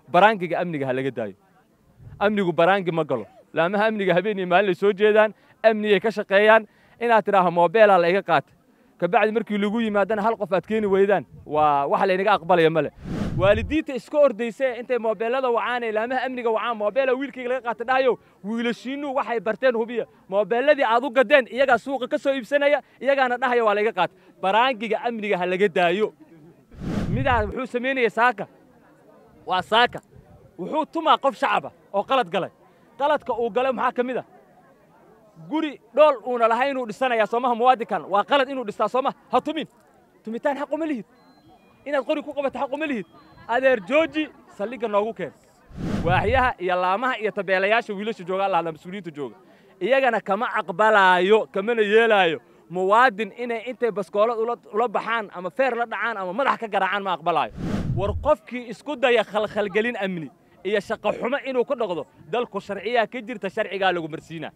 baraangiga amniga ha laga daayo amnigu baraangi ma galo laamaha amniga habeen iyo maalin ay soo jeedaan amniyay ka shaqeeyaan inaad tidhaaho moobeelaa la iga qaatay kabacdi markii lagu yimaadana hal qof aad keeni weydaan waa wax laynaga aqbalaya male waalidiinta iska ordayse intay moobeelada wacaan ee laamaha amniga wacaan moobeela wiilkayga laga qaata dhahayo wiilashiinnu waxay barteen hubiya moobeelladii aad u gadeen iyagaa suuqa ka soo iibsanaya iyagaana dhahaya waa layga qaata baraangiga amniga ha laga daayo midaa wuxuu samaynaya saaka waa saaka wuxuu tumaa qof shacaba oo qalad galay qaladka uu galay maxaa ka mid a guri dhool uuna lahay inuu dhisanayaa soomaha muwaadinkan waa qalad inuu dhistaa sooma ha tumin tumitaan xaq uma lihid inaad qori ku qabato xaq uma lihid adeer jooji saldhigga noogu keen waaxyaha iyo laamaha iyo tabeelayaasha wiilasha jooga alla hadla mas-uuliyiinta jooga iyagana kama aqbalaayo kamana yeelaayo muwaadin inay intay baskoolad ula baxaan ama feer la dhacaan ama madax ka garaacaan ma aqbalaayo war qofkii isku daya khalkhalgelin amni iyo shaqo xumo inuu ku dhaqdo dalku sharciyaa ka jirta sharcigaa lagu marsiinaa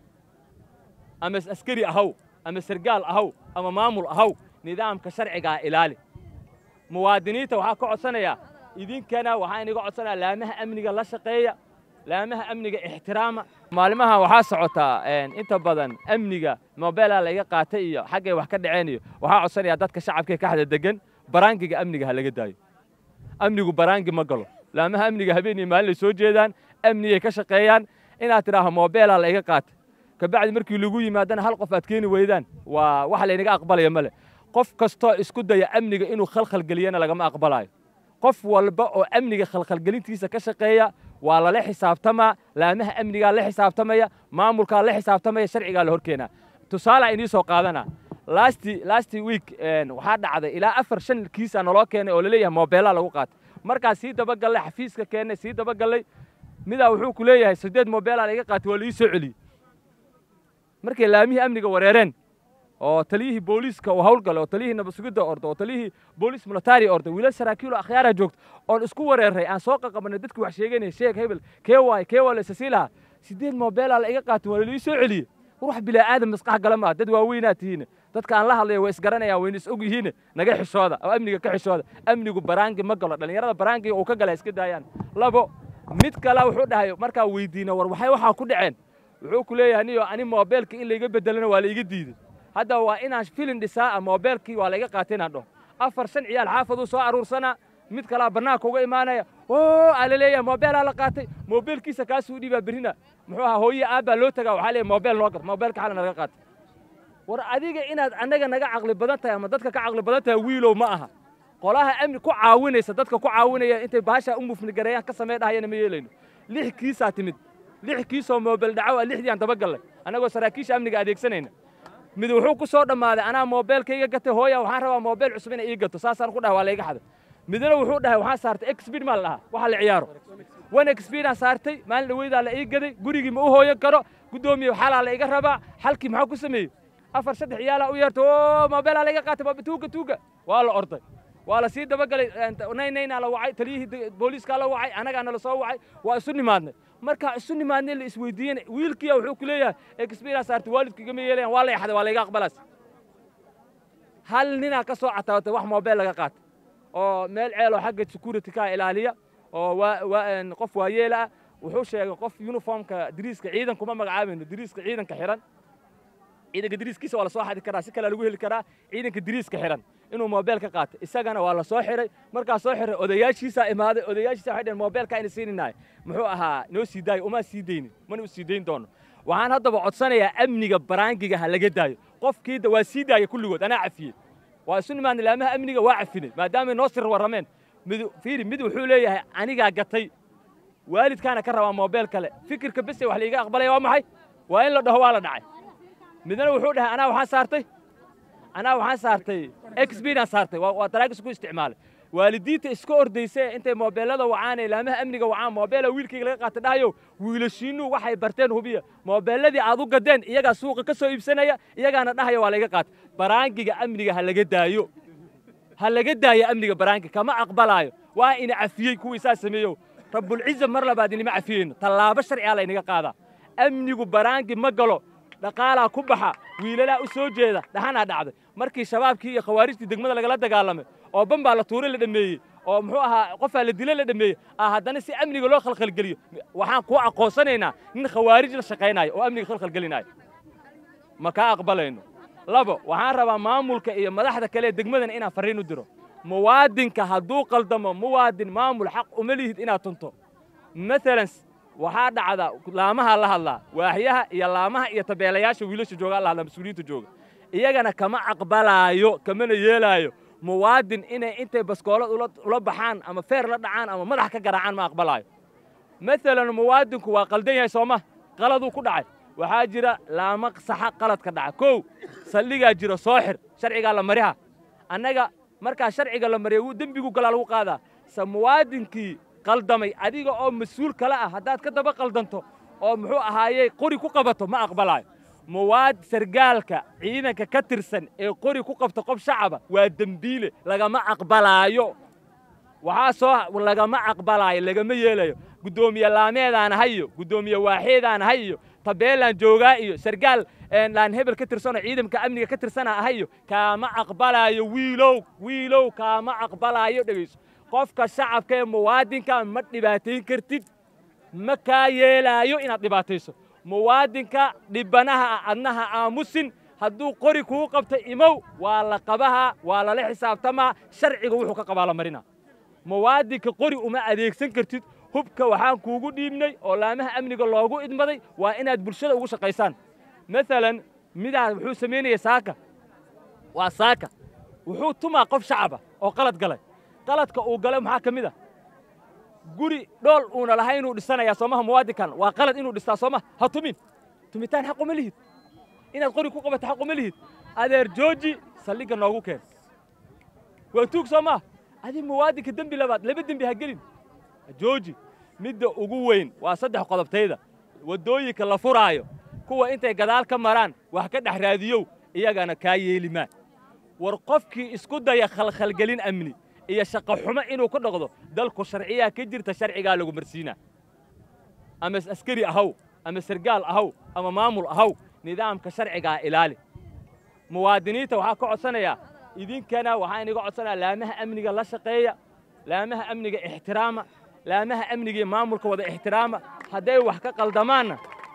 ama askari ahaw ama sargaal ahaw ama maamul ahaw nidaamka sharcigaa ilaali muwaadiniinta waxaa ka codsanayaa idinkana waxaa inaga codsanayaa laamaha amniga la shaqeeya laamaha amniga ixtiraama maalimaha waxaa socotaa inta badan amniga mobeelaa layga qaatay iyo xaggay wax ka dhaceen iyo waxaa codsanayaa dadka shacabkee ka xada degan baraangiga amniga ha laga daayo amnigu baraangi ma galo laamaha amniga habeen iyo maalin ay soo jeedaan amniyay ka shaqeeyaan inaad tidhaaho moobeelaa la iga qaatay kabacdi markii lagu yimaadana hal qof aad keeni weydaan waa wax laynaga aqbalaya male qof kastoo isku daya amniga inuu khalkhalgeliyana lagama aqbalaayo qof walba oo amniga khalkhalgelintiisa ka shaqeeya waa lala xisaabtamaa laamaha amnigaa la xisaabtamaya maamulkaa la xisaabtamaya sharcigaa la horkeenaa tusaalaa inii soo qaadanaa lasti lasti week waxaa dhacday ilaa afar shan kiisaa naloo keenay oo laleeyahay moobeelaa lagu qaatay markaa sii dabagallay xafiiska keennay sii dabagallay midaa wuxuu ku leeyahay siddeed moobeelaa laiga qaatay waa la ii soo celiyey markay laamihii amniga wareereen oo taliyihii booliiska uu hawlgalay oo taliyihii nabasugidda orda oo taliyihii booliis militari orda wiilal saraakiilo akhyaaraa joogta oon isku wareerray aan soo qaqabanay dadkii wax sheeganaya sheeg hebel kee waay kee waa la isasii lahaa siddeed moobeelaa la iga qaatay waa la ii soo celiyey ruux bilaa aadam maskax gala maa dad waaweynaa tihiine dadka aan la hadlaya way isgaranayaan wayna is og yihiine naga xishooda oo amniga ka xishooda amnigu baraangi ma galo dhallinyarada baraangiga uu ka gala iska daayaan labo mid kale wuxuu dhahay markaa weydiina war waxay waxaa ku dhaceen wuxuu ku leeyahay niyo ani moobeelka in layga bedelana waa la iga diiday hadda waa inaan filin dhisaa moobeelkii waa layga qaatay inaan dhaho afar shan ciyaal xaafaduu soo aruursanaa mid kalaa bannaanka uga imaanaya oo aa la leeyahay moobeelaa la qaatay moobeelkiisa kaasuu dhiibaa berrina muxuu ahaa hooye aabbaa loo tagaa waxaa leeyahay moobeel noo gat moobeelka xalna naga qaatay war adiga inaad annaga naga caqli badan tahay ama dadka ka caqli badan tahay wiilow ma aha qolaha amni ku caawinaysa dadka ku caawinaya intay bahashaa u mufnigareeyaan ka samee dhahayana ma yeelayno lix kiisaa timid lix kiisoo moobeel dhaco waa lixdii aan dabagallay annagoo saraakiisha amniga adeegsanayna mid wuxuu ku soo dhammaaday anaa moobeelkayga gatay hooya waxaan rabaa moobeel cusub inay ii gato saasaan ku dhahay waa layga xaday midna wuxuu dhahay waxaan saartay exbid maa la dhahaa waxa la ciyaaro one exbidaan saartay maalin dhaweydaa la ii gaday gurigii ma u hooyan karo guddoomiye xalaa la iga rabaa xalkii maxaa ku sameeyey afar saddex ciyaalaa u yeertay oo moobeelaa layga qaatay tuuga tuuga waa la orday waa la sii dabagalay naynaynaa la wacay taliyihii booliiskaa la wacay annagaa nala soo wacay waa isu nimaadnay markaa isu nimaadnay la isweydiiyena wiilkiya wuxuu ku leeyahay exberience saartay waalidku igama yeelayan waa la yaxday waa layga aqbalaas hal ninaa ka soo cataawatay wax moobeel laga qaatay oo meel ceeloo xagga security kaa ilaaliya oo qof waayeela ah wuxuu sheegay qof uniformka diriiska ciidan kuma magacaabayno diriiska ciidanka xihan ciidanka diriiskiisa waa la soo xadi karaa si kalea lagu heli karaa ciidanka diriiska xihan inuu moobeel ka qaatay isagana waa la soo xiray markaa soo xiray odayaashiisaa imaaday odayaashiisa waxay dhaheen moobeelka ayna siininahay muxuu ahaa noo sii daayo uma sii daynin mana u sii dayn doono waxaan haddaba codsanayaa amniga baraangiga ha laga daayo qofkii waa sii daaya kulligood anaa cafiyey waa isu nimaadnay laamaha amniga waa cafinay maadaamay noo sir warrameen mid fiiri mid wuxuu leeyahay anigaa gatay waalidkaana ka rabaa moobeel kale fikirka bese wax laiga aqbalaya waa maxay waa in la dhaho waa la dhacay midna wuxuu dhahay anaa waxaan saartay anaa waxaan saartay exbidaan saartay waa daraagis ku isticmaalay waalidiinta iska ordayse intay moobeelada wacaan ee laamaha amniga wacaan moobeela wiilkayga laga qaata dhahayo wiilashiinnu waxay barteen hubiya moobeelladii aad u gadeen iyagaa suuqa ka soo iibsanaya iyagaana dhahaya waa layga qaata baraangiga amniga ha laga daayo ha laga daayo amniga baraangi kama aqbalaayo waa ina cafiyey kuwii saa sameeyo rabbulciza mar labaad inima cafiyeyno tallaabo sharcigaa laynaga qaadaa amnigu baraangi ma galo dhaqaalaa ku baxa wiilalaa u soo jeeda dhaxanaa dhacday markii shabaabkii iyo khawaarijtii degmada lagala dagaalamay oo ban baa la tuuray la dhammeeyey oo muxuu ahaa qofaa la dilo la dhameeyey ah haddana si amniga loo khalkhalgeliyo waxaan kuu aqoonsanaynaa nin khawaarij la shaqaynayo oo amniga khalkhalgelinayo ma kaa aqbalayno labo waxaan rabaa maamulka iyo madaxda kale ee degmadana inaan farriin u diro muwaadinka hadduu qaldamo muwaadin maamul xaq uma lihid inaad tunto maalan waxaa dhacda laamaha la hadlaa waaxyaha iyo laamaha iyo tabeelayaasha wiilasha joogaa la hadlaa mas-uuliyiinta jooga iyagana kama aqbalaayo kamana yeelaayo muwaadin inay intay baskoolad ula baxaan ama feer la dhacaan ama madax ka garaacaan ma aqbalaayo maalan muwaadinku waa qaldan yahay sooma qaladuu ku dhacay waxaa jira laama saxa qaladka dhaca kow saldhigaa jira soo xir sharcigaa la mariha annaga markaa sharciga la mariya wuu dembigu galaa lagu qaadaa se muwaadinkii qaldamay adiga oo mas-uul kale ah haddaad ka daba qaldanto oo muxuu ahaayey qori ku qabato ma aqbalaayo muwaad sargaalka ciidanka ka tirsan ee qori ku qabta qof shacaba waa dembiile lagama aqbalaayo waxaa soo lagama aqbalaayo lagama yeelayo guddoomiye laameedaan ahay iyo guddoomiye waaxeedaan ahay iyo tabeelaan joogaa iyo sargaal laan hebel ka tirsanoo ciidamka amniga ka tirsana ahay iyo kaama aqbalaayo wiilow wiilow kaama aqbalaayo dhegayso qofka shacabka ee muwaadinka ma dhibaatayn kartid ma kaa yeelaayo inaad dhibaatayso muwaadinka dhibanaha ah adnaha aamusin hadduu qori kuu qabta imow waa la qabahaa waa lala xisaabtamaa sharciga wuxuu ka qabaa la marina muwaadinka qori uma adeegsan kartid hubka waxaan kuugu dhiibnay oo laamaha amniga loogu idmaday waa inaad bulshada ugu shaqaysaan maalan midaa wuxuu samaynaya saaka waa saaka wuxuu tumaa qof shacaba oo qalad galay qaladka uu galay maxaa ka mid a guri dhool uuna lahay inuu dhisanayaa soomaha muwaadinkan waa qalad inuu dhistaa sooma ha tumin tumitaan xaq uma lihid inaad qori ku qabato xaq uma lihid adeer jooji saldhigga noogu keen waa tuug soo maa adi muwaadinka dembi labaad laba dembi ha gelin jooji midda ugu weyn waa saddex qodobtayda waddooyinka la furaayo kuwa intay gadaal ka maraan wax ka dhex raadiyow iyagana kaa yeeli maa war qofkii isku daya khalkhalgelin amni iyo shaqo xumo inuu ku dhaqdo dalku sharciyaa ka jirta sharcigaa lagu marsiinaa ama askari ahaw ama sargaal ahaw ama maamul ahaw nidaamka sharcigaa ilaali muwaadiniinta waxaa ka codsanayaa idinkana waxaan iga codsanayaa laamaha amniga la shaqeeya laamaha amniga ixtiraama laamaha amniga iyo maamulka wada ixtiraama hadday wax ka qaldamaanna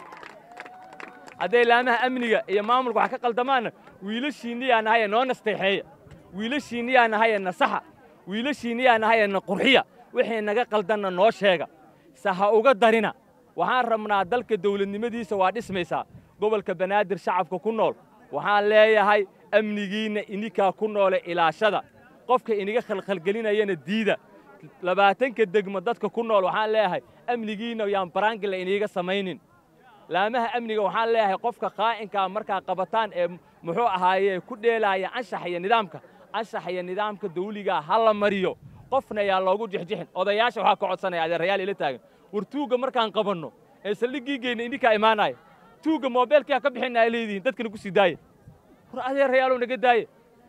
hadday laamaha amniga iyo maamulka wax ka qaldamaanna wiilashiinniyaa nahaye noo nasteexeeya wiilashiinniyaa nahaye nasaxa wiilashiinniyaa nahaye na qurxiya wixii naga qaldanna noo sheega se ha uga darina waxaan rabnaa dalka dawladnimadiisa waa dhismaysaa gobolka banaadir shacabka ku nool waxaan leeyahay amnigiinna ininkaa ku noole ilaashada qofka iniga khalkhalgelinayana diida labaatanka degmo dadka ku nool waxaan leeyahay amnigiinna yaan baraangila iniiga samaynin laamaha amniga waxaan leeyahay qofka qaa'inkaa markaa qabataan ee muxuu ahaaye ku dheelaaya anshax iyo nidaamka anshax iyo nidaamka dawligaa ha la mariyo qofna yaa loogu jixjixin odayaasha waxaa ka codsanaya adeerayaal ila taagan war tuugga markaan qabanno ee saldhiggiigeenna idinkaa imaanaya tuugga moobeelkiyaa ka bixinna ay leedihiin dadkana ku sii daaya war adeerayaalow naga daaye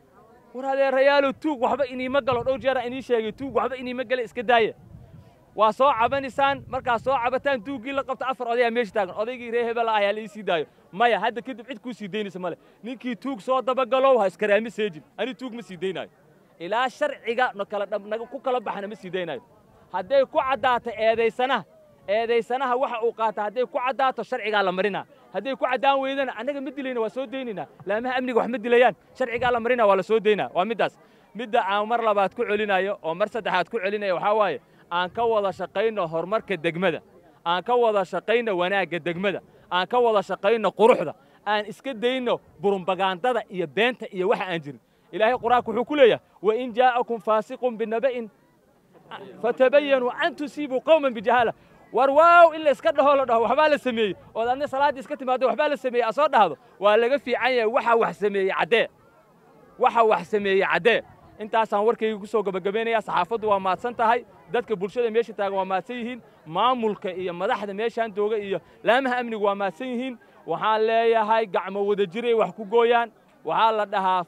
war adeerayaalow tuug waxba iniima galo dhowr jeeraan inii sheegay tuug waxba iniima gale iska daaya waa soo cabanaysaan markaad soo cabataan tuuggii la qabta afar odayaa meesha taagan odaygii ree hebel ah ayaa la ii sii daayo maya hadda kadib cid kuu sii daynaysa male ninkii tuug soo dabagalow ha iskaraami seejin ani tuug ma sii daynaayo ilaa sharciga ku kala baxana ma sii daynaayo hadday ku caddaato eedaysanaha eedaysanaha waxa uu qaata hadday ku caddaato sharcigaa la marinaa hadday ku caddaan weydana annaga ma dilayna waa soo daynaynaa laamaha amniga wax ma dilayaan sharcigaa la marinaa waa la soo daynaa waa middaas midda aan mar labaad ku celinayo oo mar saddexaad ku celinayo waxaa waaye aan ka wada shaqayno horumarka degmada aan ka wada shaqayno wanaagga degmada aan ka wada shaqayno quruxda aan iska dayno burumbagaandada iyo beenta iyo waxa aan jirin ilaahay qur-aanku wuxuu ku leeyahay wain jaa'akum faasiqun binaba'in fatabayanuu an tusiibuu qowman bijahaala war waaw in la iska dhaho la dhaho waxbaa la sameeyey ood adna salaaddii iska timaado waxbaa la sameeyey asoo dhahdo waa laga fiican yahay waxa wax sameeyey caddee waxa wax sameeyey caddee intaasaan warkayga ku soo gebagabaynayaa saxaafaddu waa mahadsan tahay dadka bulshada meesha taagan waa mahadsan yihiin maamulka iyo madaxda meeshaan jooga iyo laamaha amnigu waa mahadsan yihiin waxaan leeyahay gacmo wada jiray wax ku gooyaan waxaa la dhahaa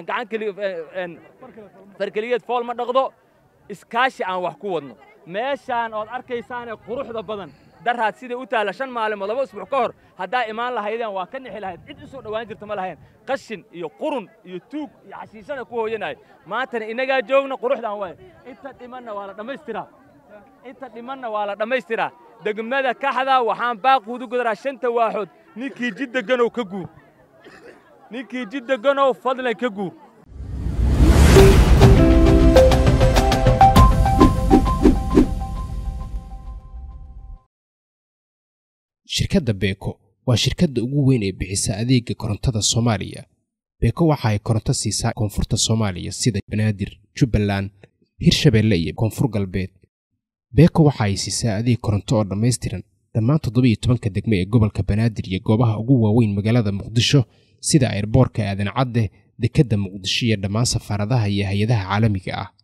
gacan farkeliyeed fool ma dhaqdo iskaashi aan wax ku wadno meeshaan ood arkaysaanee quruxda badan daraad siday u taalla shan maalimood laba usbuuc ka hor haddaa imaan lahaydeen waa ka nixi lahayd cid u soo dhowaan jirta ma lahayn qashin iyo qurun iyo tuug iyo xashiishana ku hooyanaya maantana innagaa joogna quruxdan waay inta dhimanna waa la dhammaystiraa inta dhimanna waa la dhammaystiraa degmada kaxda waxaan baaquudu godaraa shanta waaxood ninkii jid deganow ka guur ninkii jid deganow fadlan ka guur shirkadda beeko waa shirkadda ugu weyn ee bixisa adeega korontada soomaaliya beeko waxa ay koronto siisaa koonfurta soomaaliya sida banaadir jubbaland hirshabeelle iyo koonfur galbeed beeko waxa ay siisaa adeeg koronto oo dhammaystiran dhammaan toddobiyo tobanka degme ee gobolka banaadir iyo goobaha ugu waaweyn magaalada muqdisho sida airboorka aadan cadde dekedda muqdisho iyo dhammaan safaaradaha iyo hay-adaha caalamiga ah